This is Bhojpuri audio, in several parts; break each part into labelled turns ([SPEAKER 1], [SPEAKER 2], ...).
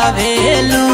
[SPEAKER 1] धड़कावेलू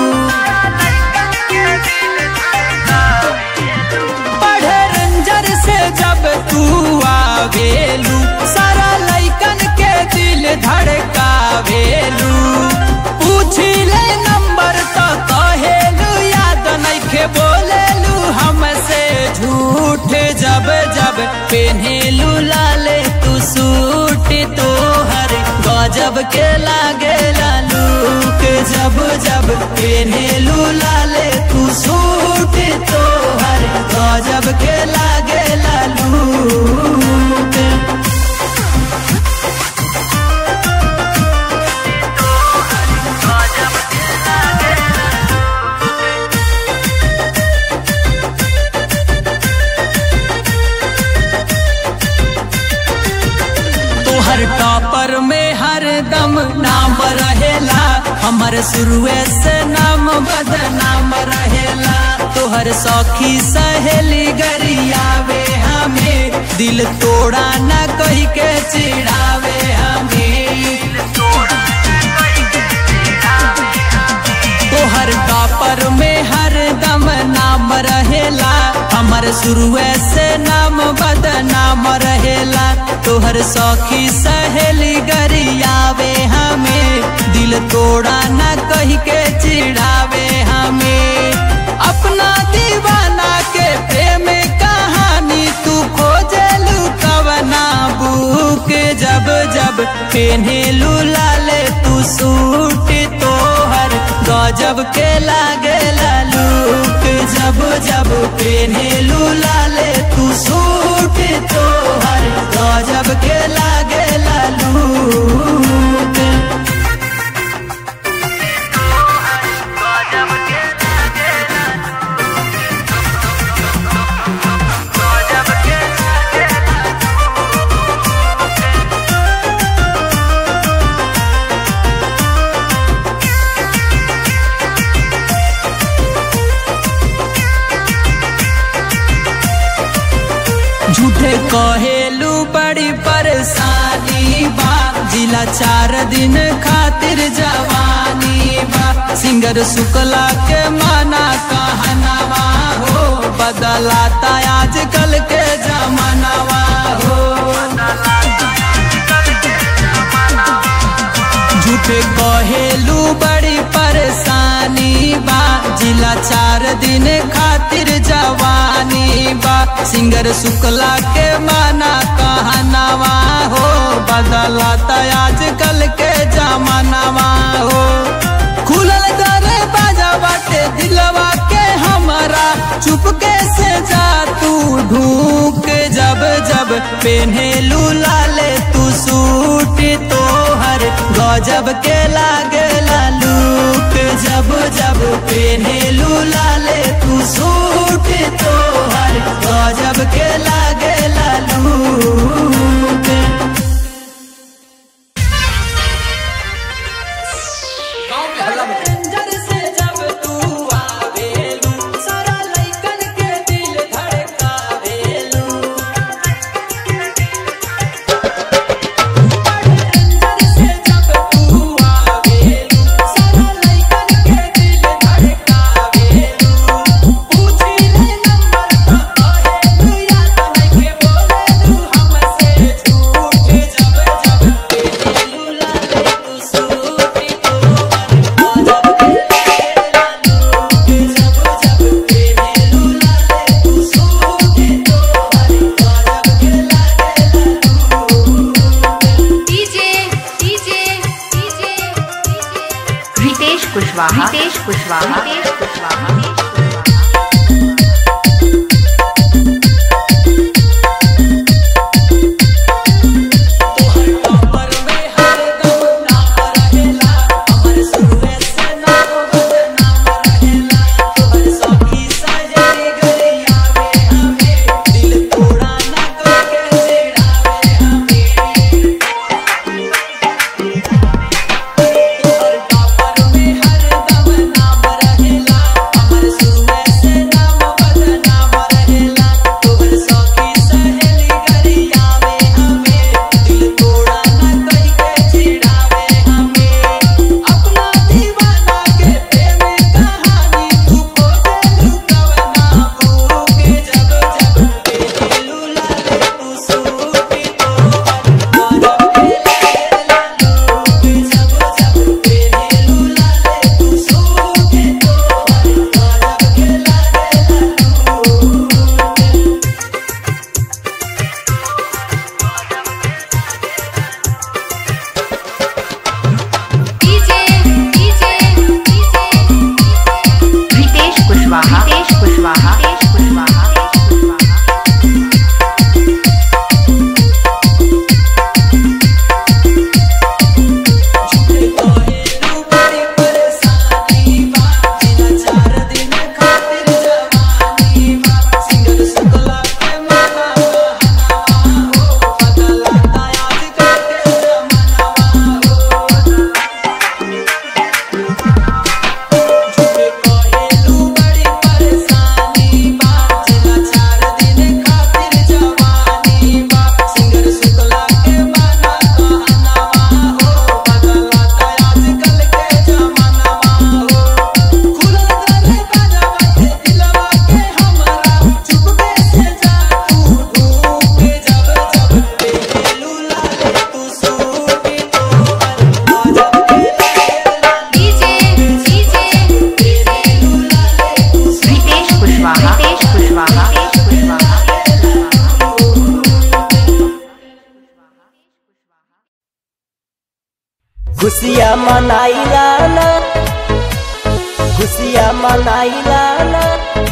[SPEAKER 1] पढ़े रंजर से जब तू आवेलू सारा लइकन के दिल धड़कावेलू पूछी ले नंबर तो कहेलू याद नइखे बोलेलू हमसे झूठ जब जब पेन्हेलू लाले तू सूट तोहर गजब के लागे लालू के जब जब पेन्हेलू लाले तू सूट तोहर गजब के लागे लालू के तोहर टॉपर में हर दम नाम रहेला हमर शुरुए से नाम बदनाम रहेला तोहर सखी सहेली गरियावे हमें दिल तोड़ा न कही के चिढ़ावे हमें तोहर टॉपर में हर दम नाम रहेला हमर शुरुए से नाम बदनाम रहेला तोहर सखी सहेली गरियावे हमें दिल तोड़ा न कही के चिढ़ावे हमें अपना दीवाना के प्रेम कहानी तू खोजलू कवना बुक जब जब पेन्हेलू लाले तू सूट तोहर गजब के लागे लालू के जब जब पेन्हेलू लाले तू सूट तोहर गजब के लागे लालू के झूठे कहेलू बड़ी परेशानी बा जिला चार दिन खातिर जवानी बा सिंगर शुक्ला के माना कहनावा हो बदलाता आजकल के जमानावा हो झूठे कहेलू बड़ी परेशानी बा जिला चार दिन खातिर जवानी बा सिंगर शुक्ला के माना कहनावा हो बदलाता आजकल के जमानावा हो खुलल दरे बाजा बाटे दिलवा के हमारा चुपके से जा तू ढूक जब जब पेन्हेलू लाले तू सूट तोहर गजब के लागे लालू के जब जब पेन्हेलू लाले तू सूट तोहर गजब के लागे लालू के रंजर से जब तू आवेलू सारा लइकन के दिल धड़कावेलू रंजर से जब तू आवेलू सारा लइकन के दिल धड़कावेलू पूछी ले नंबर तो कहेलू याद नइखे बोलेलू हमसे झूठ जब जब पेलू लाले तू सूट तोहर
[SPEAKER 2] DJ DJ DJ Ritesh Kushwaha Ritesh Kushwaha Ritesh Kushwaha
[SPEAKER 1] हर दम नाम रहे खुशियाँ मनाइला ना खुशियाँ मनाइला ना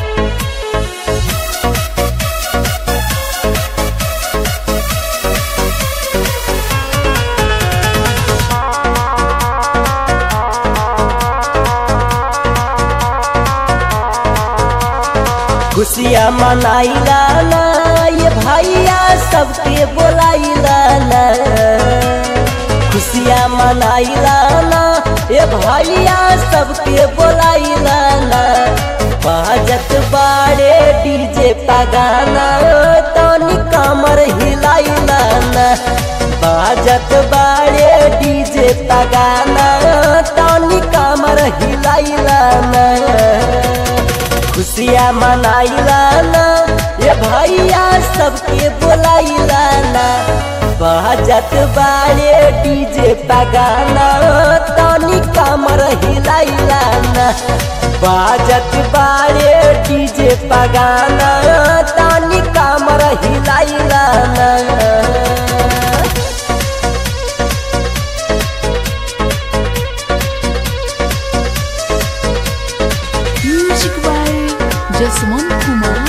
[SPEAKER 1] खुशियाँ मनाइला ना ये भैया सबके बोलाइला ना खुशियाँ मनाइला ना ये भैया सबके बोलाइला ना बाजत बाड़े डीजे पगाना तनी कमर हिलाइला ना बाजत बाड़े डीजे पगाना तनी कमर हिलाइला ना खुशियाँ मनाइला ना ये भैया सबके बोलाइला ना बाजत बाड़े डीजे पगाना तनी कमर हिलाइला ना बाजत बाड़े डीजे पगाना तनी कमर हिलाइला ना
[SPEAKER 3] Music by Jasmine Kumar.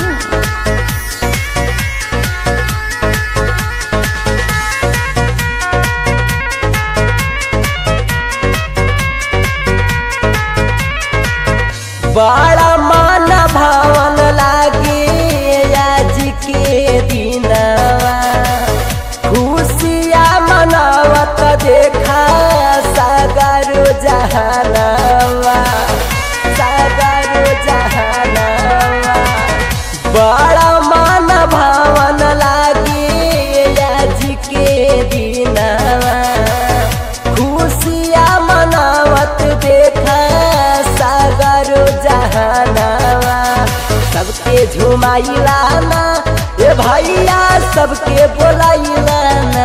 [SPEAKER 1] बड़ा मान भवन लागे आज के दिनवा खुशिया मनावत देखा सागर जहानवा सागर जहानवा बड़ा मान भवन लागे आज के दिनवा खुशिया मनावत देखा सागर जहानवा सबके झुमाइला ना ए भैया सबके बोलाइला ना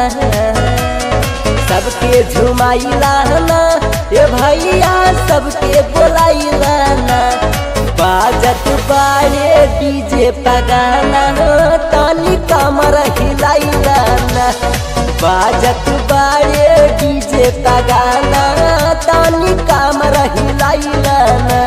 [SPEAKER 1] सबके झुमाइला ना ए भैया सबके बोलाइला ना बाजत बाड़े डीजे पगाना तनी कमर हिलाइला ना बाजत बाड़े डीजे पगाना तनी कमर हिलाइला ना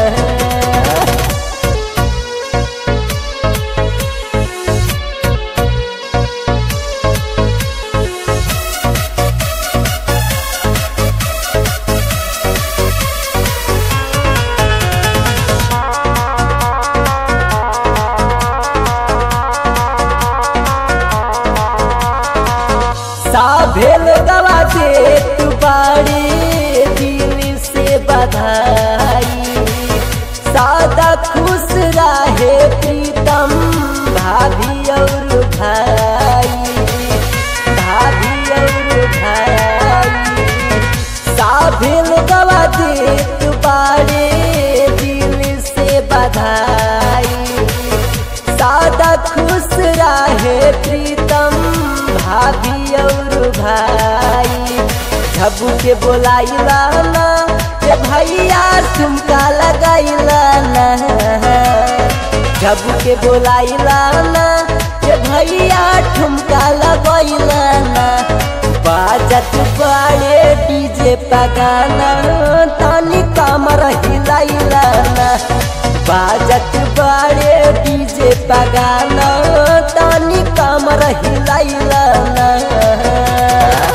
[SPEAKER 1] साभेल गवा देत बाड़ी दिल से बधाई सादा खुश रहे प्रीतम भाभी और भाई भाभी और भाई साभेल गवा देत बाड़ी दिल से बधाई सादा खुश रहे प्रीतम भाभी और भाई झबू के बोलाइला ना ए भैया ठुमका लगाइला ना झबू के बोलाइला ना ए भैया ठुमका लगाइला ना बाजत बाड़े डीजे पगाना तनी कमर हिलाइला ना बाजत बाड़े डीजे पगाना तनी कमर हिलाइला ना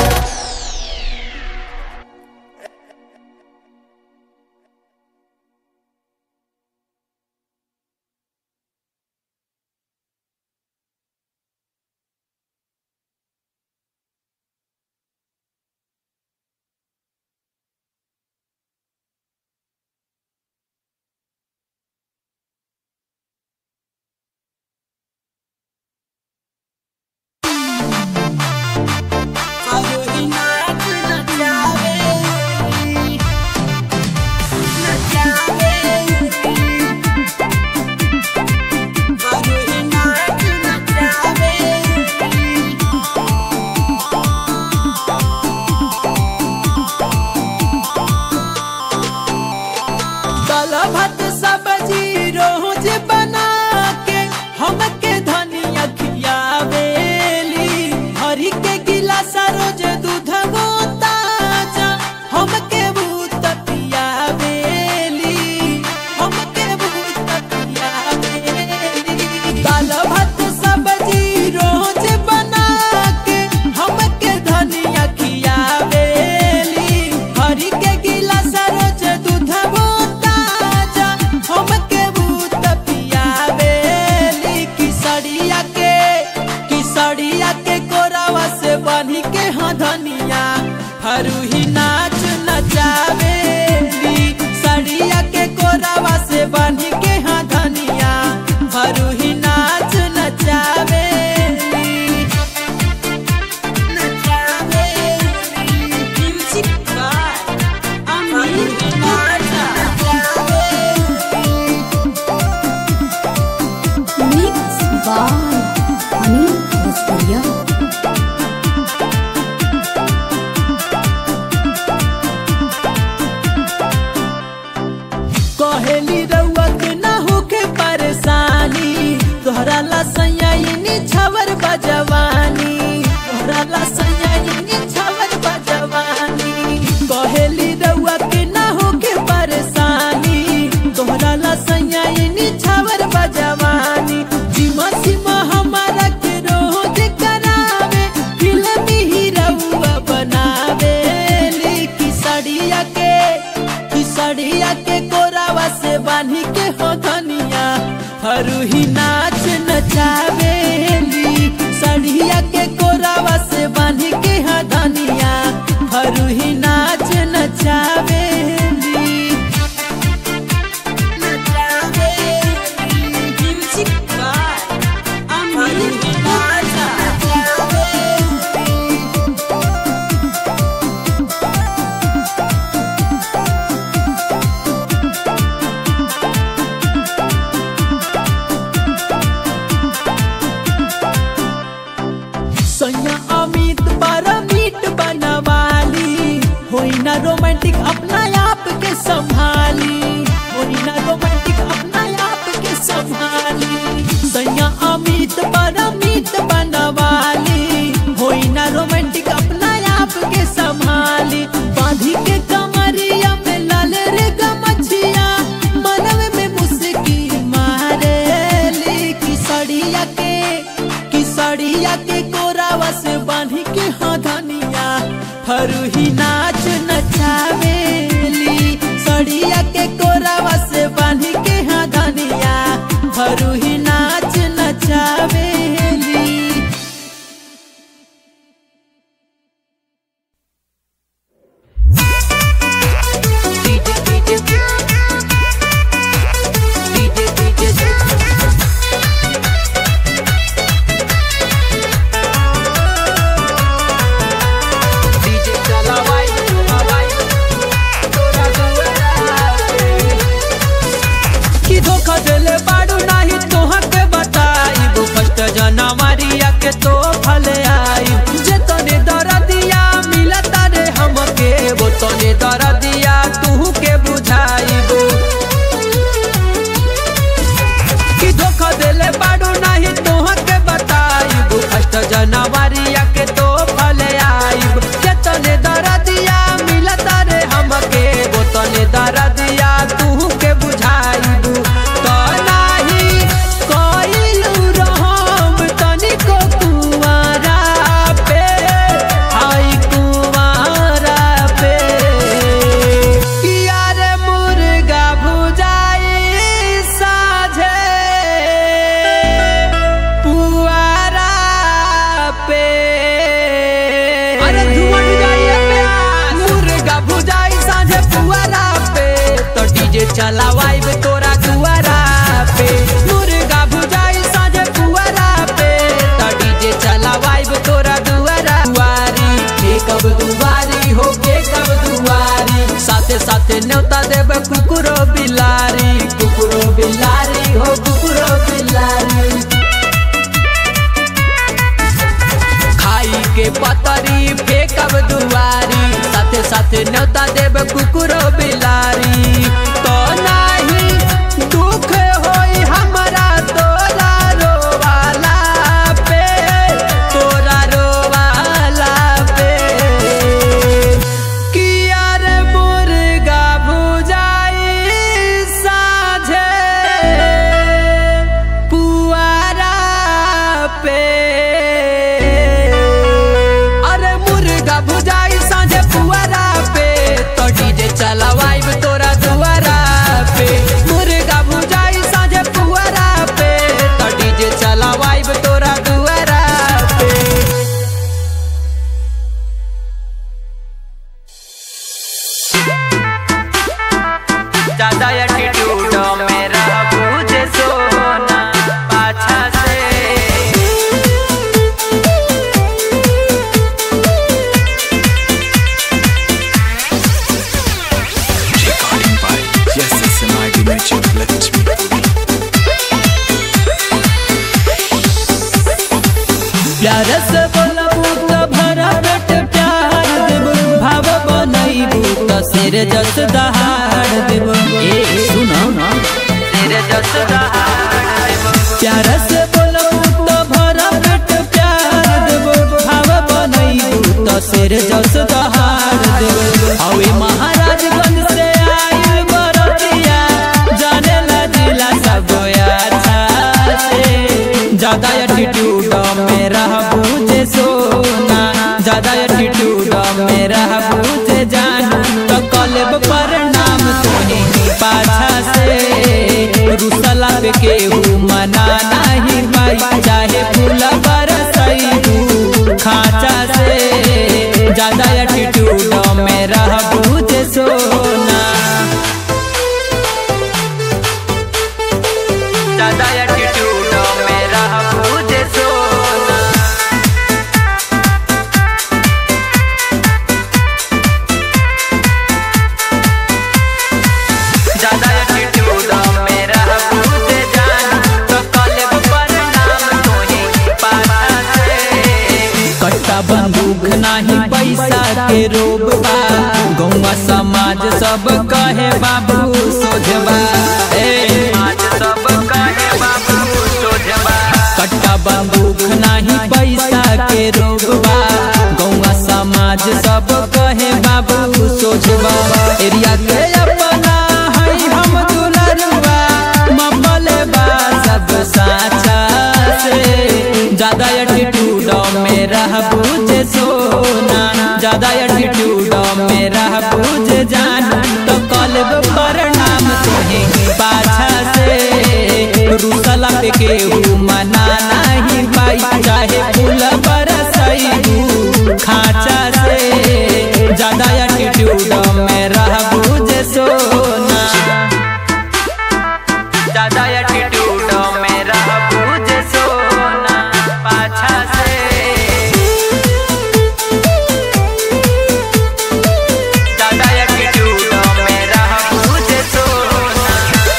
[SPEAKER 1] भरूही नाच नचावेली सड़िया के कोरावा से बांध के हाँ धनिया भरूही नाच नचावेली नचावेली music by Amit
[SPEAKER 3] Mix by Anil Vastaria.
[SPEAKER 1] कहेली रउआ के ना होके परेशानी तोहरा ला सयाइनी छवर बजवानी तोहरा ला सयाइनी छवर बजवानी कहेली रउआ के ना होके परेशानी तोहरा ला सयाइनी छवर बजवानी जिमा सिमा हमारा के रोज करावे फिल्मी ही रउआ बनावे की सड़िया के की सड़िया के कोरावा से बांधी के हो धनिया फरूही नाच नचावेली सड़िया के कोरावा से बांधी के हा धनिया फरूही नाच नचावेली नचावेली म्यूजिक बाय अमित राजा नचावेली सैया अमित बड़ा मीट बनवाली होई ना रोमांटिक अपना आप के संभाली होई ना रोमांटिक अपना आप के संभाली सैया अमित बड़ा मीट बनवाली होई ना रोमांटिक अपना आप के संभाली बांधी के कमरिया में लाल रे गमछिया मनवे में मुस्की मारेली की सड़िया के की सड़िया के कोरावा से बांधी के हाँ धनिया फरूही नाच नचावेली सड़िया के कोरावा से बांधी के हाँ धनिया फरूही नाच नचावेली कि धोखा देले बाड़ू नाही तोहर के बताई फर्स्ट जनवरिया के तो फले आई जे तने दरदिया मिलता रे हमके वो तने दरदिया तू के बुझाईबो कि धोखा देले बाड़ू नाही तोहर के बताई फर्स्ट जनवरिया के तो फले आई जे तने दरदिया मिलता रे हमके वो तने दरदिया तू के बुझाईबू तो नाही कइलू रहम तनिको कुंवारा पे हाय कुंवारा पे किया रे मुर्गा भुजाई साझे पुआरा पे अरे धुआं जाइए प्यास मुर्गा भुजाई साझे पुआरा पे तो डीजे चलावाइब तोरा दुआरा पे मुर्गा भुजाई साझे पुआरा पे तो डीजे चलावाइब तोरा दुआरा दुआरी के कब दुआरी हो के कब दुआरी साथे साथे न्योता देब कुकुरो बिलारी कुकुरो बिलारी हो कुकुरो बिलारी खाई के पतरी फेंकब दुआरी साथे साथे न्योता देब कुकुरो बिलारी तो नाही दुख होई हमरा तोरा रोवाला पे तोरा रोवाला पे किया रे मुर्गा भुजाई साझे पुआरा पे अरे मुर्गा भुजाई साझे पुआरा पे तो डीजे चलवाइब तोरा प्यार से बोलबू तो भरा पेट प्यार देबू भाव बनैबू तो सिर जस दहाड़ देबू ए सुनो ना सिर जस दहाड़ देबू प्यार से बोलबू तो भरा पेट प्यार देबू भाव बनैबू तो सिर जस दहाड़ देबू हवे महाराजगंज से आइल बरतिया जाने ला जिला सब अच्छा से ज्यादा एटीट्यूड मेरा बूझे सोना ज्यादा एटीट्यूड मेरा बूझे जाना तो कलेब पर नाम तोहे पाछा से रुसला पे केहू मना नहीं पाई चाहे फूल बरसैबू खाचा से ज्यादा एटीट्यूड मेरा बूझे सोना ज्यादा एटीट्यूड मेरा बूझे सोना ज्यादा एटीट्यूड मेरा बूझे जाना तो कलेब पर नाम तोहे पाछा से कट्टा बंदूक नाही पैसा के रोब बा गौवा समाज सब कहे बाबू सोझबा ए समाज सब कहे बाबू सोझबा कट्टा बंदूक नाही पैसा के रोब बा गौवा समाज सब कहे बाबू सोझबा एरिया के अपना हई हम दुलरुआ ममले बा सब साचा से ज्यादा एटीट्यूड मेरा बूझे सोना ज्यादा एटीट्यूड मेरा बूझे जाना तो कलब पर नाम तोहे पाछा से रुसला पे केहू मना नहीं पाई चाहे फूल बरसैबू खाचा से ज्यादा एटीट्यूड मेरा बूझे सोना ज्यादा एटीट्यूड मेरा बूझे सोना पाछा से ज्यादा एटीट्यूड मेरा बूझे सोना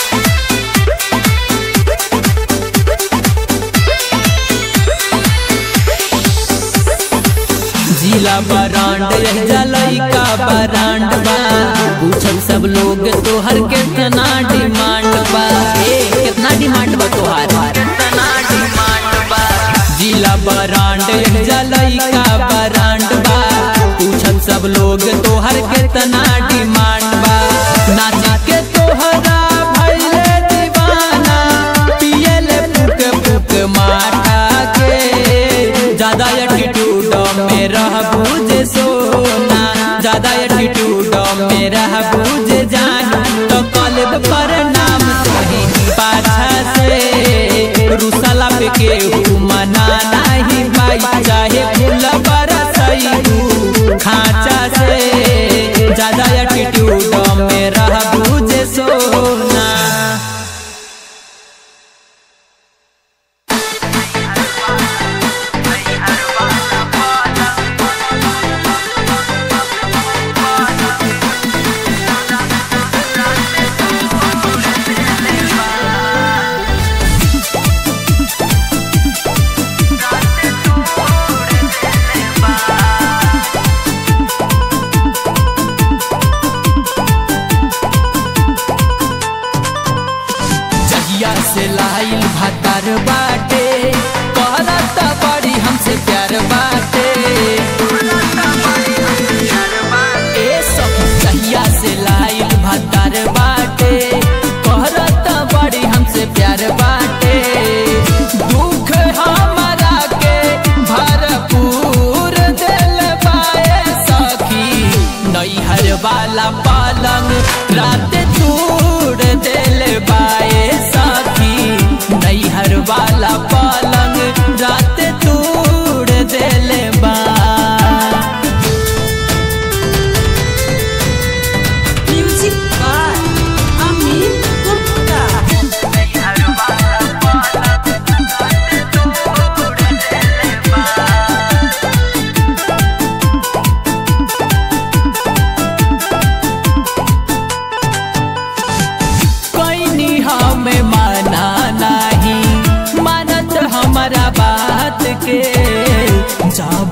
[SPEAKER 1] जिला बरांड जलई का बरांड बा पूछल सब लोग तोहर कितना डिमांड बा ए कितना डिमांड बा तोहार कितना डिमांड बा जिला बरांड जलई का बरांड बा पूछल सब लोग तोहर कितना डिमांड बा नाच के तोहरा भइले दीवाना पियले फुक फुक माटा के ज्यादा एटीट्यूड मेरा बूझे सोना ज्यादा एटीट्यूड मेरा बूझे जाना तो कलब पर नाम तोहे पाछा से रुसला पे केहू मना नहीं पाई चाहे फूल बरसैबू खाचा से ज्यादा एटीट्यूड मेरा बूझे सोना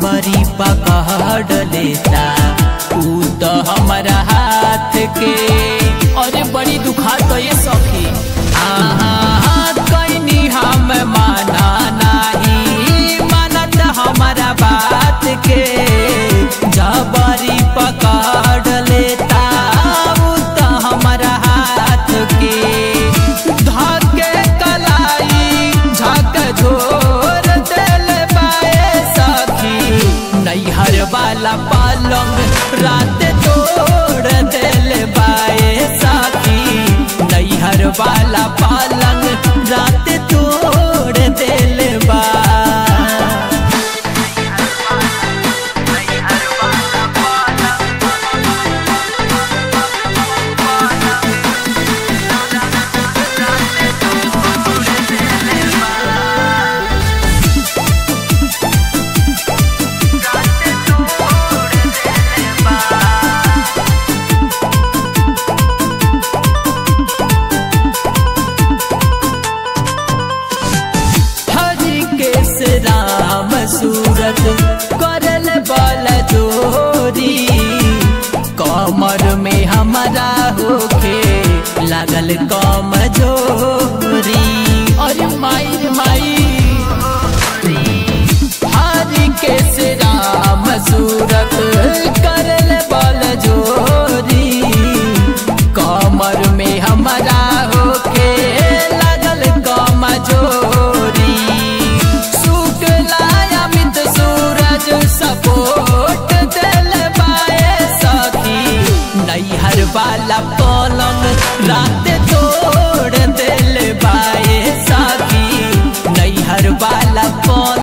[SPEAKER 1] जबरी पकड़ लेता ऊ तो हमारा हाथ के अरे बड़ी दुखा तो ये सखी आहा कैनी हम माना नहीं मानत हमारा बात के जबरी पकड़ लेता ऊ तो हमारा हाथ के धागे कलाई झक झोर दिल बाए सखी नैहर वाला पलंग रात तोड़ दिल बाए सखी नैहर वाला पलंग रात तोड़ दिल बा हरि केस राम सूरत करल बल जोरी कमर में हमारा होके लागल कम जोरी अरे माई रे माई हरि केस राम सूरत करल बल जोरी कमर में हमारा होके लागल कम जोरी शुक्ला अमित सूरज सपोर्ट दिल बाए सखी नैहर वाला पलंग रात